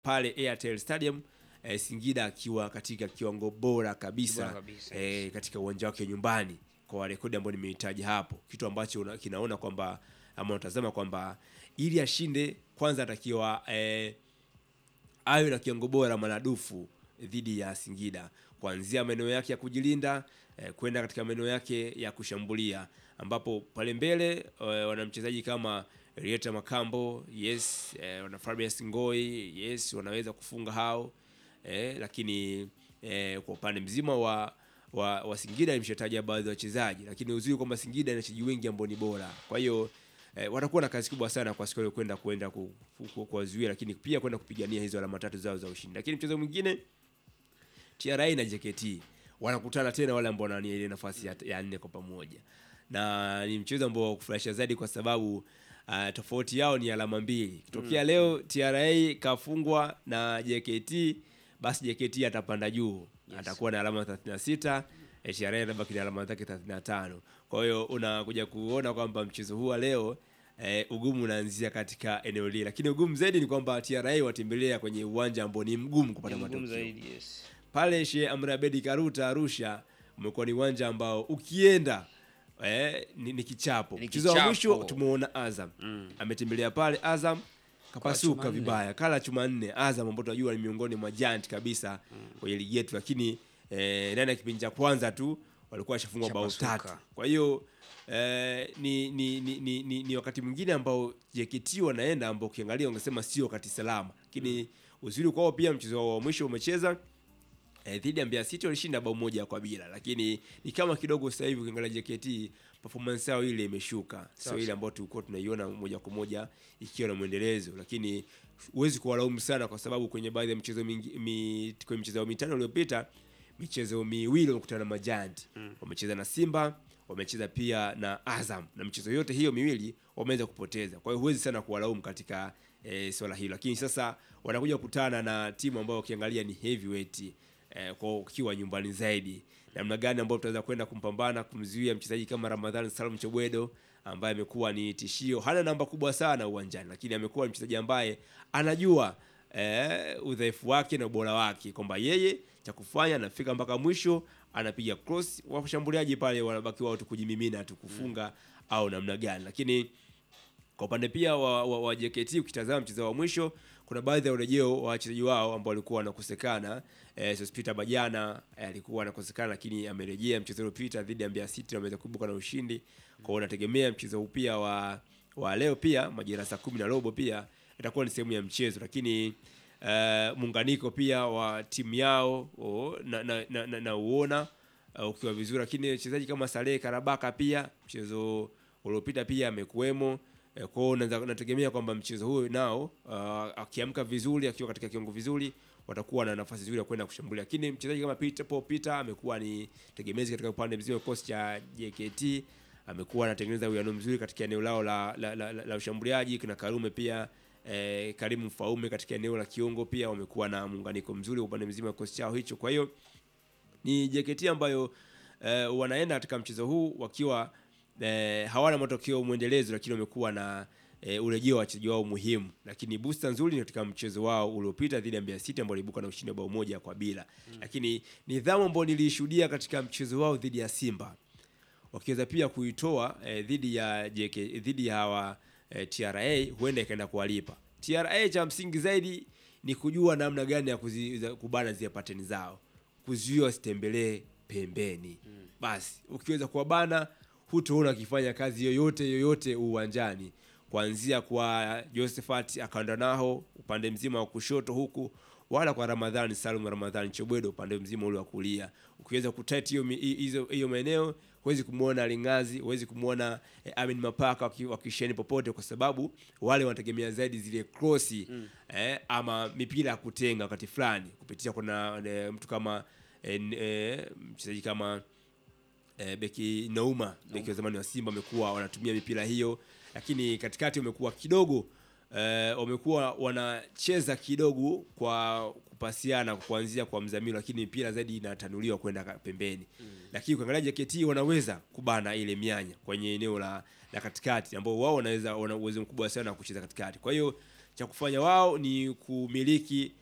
pale Airtel Stadium eh, Singida akiwa katika kiwango bora kabisa, Bora kabisa, eh, katika uwanja wake nyumbani kwa rekodi ambayo nimeitaja hapo, kitu ambacho una, kinaona kwamba ama unatazama kwamba ili ashinde kwanza atakiwa eh, awe na kiwango bora maradufu dhidi ya Singida kuanzia maeneo yake ya kujilinda eh, kwenda katika maeneo yake ya kushambulia, ambapo pale mbele eh, wana mchezaji kama Rieta Makambo yes, eh, wana Fabius Ngoi yes, wanaweza kufunga hao eh, lakini eh, kwa upande mzima wa wa, wa Singida nimeshataja baadhi ya wachezaji, lakini uzuri kwamba Singida ina wachezaji wengi ambao ni bora, kwa hiyo eh, watakuwa na kazi kubwa sana kwa siku ile kwenda kwenda ku- ku- ku- kuwazuia, lakini pia kwenda kupigania hizo alama tatu zao za ushindi. Lakini mchezo mwingine TRA na JKT wanakutana tena, wale ambao wanania ile nafasi ya, ya nne kwa pamoja, na ni mchezo ambao wa kufurahisha zaidi kwa sababu uh, tofauti yao ni alama mbili. Kitokea leo TRA kafungwa na JKT, basi JKT atapanda juu atakuwa na alama 36 eh, TRA atabaki na alama zake 35. Kwa hiyo unakuja kuona kwamba mchezo huu wa leo eh, ugumu unaanzia katika eneo lile, lakini ugumu zaidi ni kwamba TRA watembelea kwenye uwanja ambao ni mgumu kupata Ni ngumu matokeo zaidi, yes. pale Sheikh Amri Abedi Karuta Arusha umekuwa ni uwanja ambao ukienda eh, ni, ni kichapo. Ni Mchezo wa kichapo. mwisho tumeona Azam ametembelea pale Azam kapasuka chuma nne. vibaya, kala chuma nne. Azam ambao tunajua ni miongoni mwa giant kabisa kwenye ligi yetu, lakini eh, ndani ya kipindi cha kwanza tu walikuwa washafungwa bao Chapasuka. tatu. Kwa hiyo eh, ni, ni, ni, ni, ni, ni wakati mwingine ambao JKT wanaenda ambao ukiangalia ungesema sio wakati salama, lakini uzuri kwao pia mchezo wao wa mwisho umecheza eh, dhidi ya Mbeya City walishinda bao moja kwa bila, lakini ni kama kidogo sasa hivi ukiangalia JKT performance yao ile imeshuka, sio ile ambayo tulikuwa tunaiona moja kwa moja ikiwa na mwendelezo, lakini huwezi kuwalaumu sana kwa sababu kwenye baadhi ya michezo mingi, mi, kwenye michezo mitano iliyopita michezo miwili wamekutana na majanti wamecheza na Simba wamecheza pia na Azam na michezo yote hiyo miwili wameweza kupoteza. Kwa hiyo huwezi sana kuwalaumu katika e, swala hilo, lakini sasa wanakuja kukutana na timu ambayo ukiangalia ni heavyweight e, kwa ukiwa nyumbani zaidi, namna gani ambayo tutaweza kwenda kumpambana kumzuia mchezaji kama Ramadhani Salum Chobwedo ambaye amekuwa ni tishio. Hana namba kubwa sana uwanjani, lakini amekuwa ni mchezaji ambaye anajua eh, udhaifu wake na ubora wake kwamba yeye cha kufanya anafika mpaka mwisho anapiga cross, washambuliaji pale wanabaki wao tu kujimimina tu kufunga au namna gani. Lakini kwa upande pia wa, wa, wa JKT ukitazama mchezo wa mwisho kuna baadhi ya urejeo wa wachezaji wao ambao walikuwa wanakosekana. Eh, Sospita Bajana eh, alikuwa anakosekana, lakini amerejea mchezo uliopita dhidi ya Mbeya City wameweza kuibuka na ushindi. Kwa hiyo unategemea mchezo huu pia wa wa leo pia majira saa kumi na robo pia itakuwa ni sehemu ya mchezo, lakini eh, muunganiko pia wa timu yao oh, na, na, na, na, na uona uh, ukiwa vizuri, lakini wachezaji kama Saleh Karabaka pia mchezo uliopita pia amekuwemo. Eh, Kwa hiyo naza- nategemea kwamba mchezo huo nao uh, akiamka vizuri akiwa katika kiwango vizuri watakuwa na nafasi nzuri ya kwenda kushambulia, lakini mchezaji kama Peter Paul Peter amekuwa ni tegemezi katika upande mzima wa kikosi cha JKT, amekuwa anatengeneza uwiano mzuri katika eneo lao la, la, la, la, la ushambuliaji. Kuna Karume pia eh, Karimu Mfaume katika eneo la kiungo pia wamekuwa na muunganiko mzuri upande mzima wa kikosi chao hicho, kwa hiyo ni JKT ambayo eh, wanaenda katika mchezo huu wakiwa eh, hawana matokeo mwendelezo, lakini wamekuwa na eh, urejeo wa wachezaji wao muhimu. Lakini booster nzuri ni katika mchezo wao uliopita dhidi ya Mbeya City ambao waliibuka na ushindi wa bao moja kwa bila. Lakini nidhamu ambayo nilishuhudia katika mchezo wao dhidi ya Simba wakiweza pia kuitoa eh, dhidi ya JK dhidi ya hawa eh, TRA huenda ikaenda kuwalipa. TRA cha msingi zaidi ni kujua namna gani ya kuzi, za- kubana zile pateni zao, kuzuia wasitembelee pembeni. Basi ukiweza kuwabana, hutoona akifanya kazi yoyote yoyote uwanjani, kuanzia kwa Josephat Akandanaho upande mzima wa kushoto huku wala kwa Ramadhani Salum Ramadhani Chobwedo upande mzima ule wa kulia. Ukiweza kutight hiyo mi- hi- hizo hiyo maeneo, huwezi kumwona Lingazi, huwezi kumwona eh, Amin Mapaka waki- wakisheni popote, kwa sababu wale wanategemea zaidi zile krosi eh, ama mipira ya kutenga wakati fulani kupitia kuna eh, mtu kama eh, n- eh, mchezaji kama eh, beki Nauma beki wa zamani wa Simba wamekuwa wanatumia mipira hiyo, lakini katikati wamekuwa kidogo eh, wamekuwa wanacheza kidogo kwa kupasiana kuanzia kwa Mzamiru, lakini mipira zaidi inatanuliwa kwenda ka- pembeni. Lakini ukiangalia JKT wanaweza kubana ile mianya kwenye eneo la, la katikati ambao wao wanaweza wana uwezo mkubwa sana wa kucheza katikati. Kwa hiyo cha kufanya wao ni kumiliki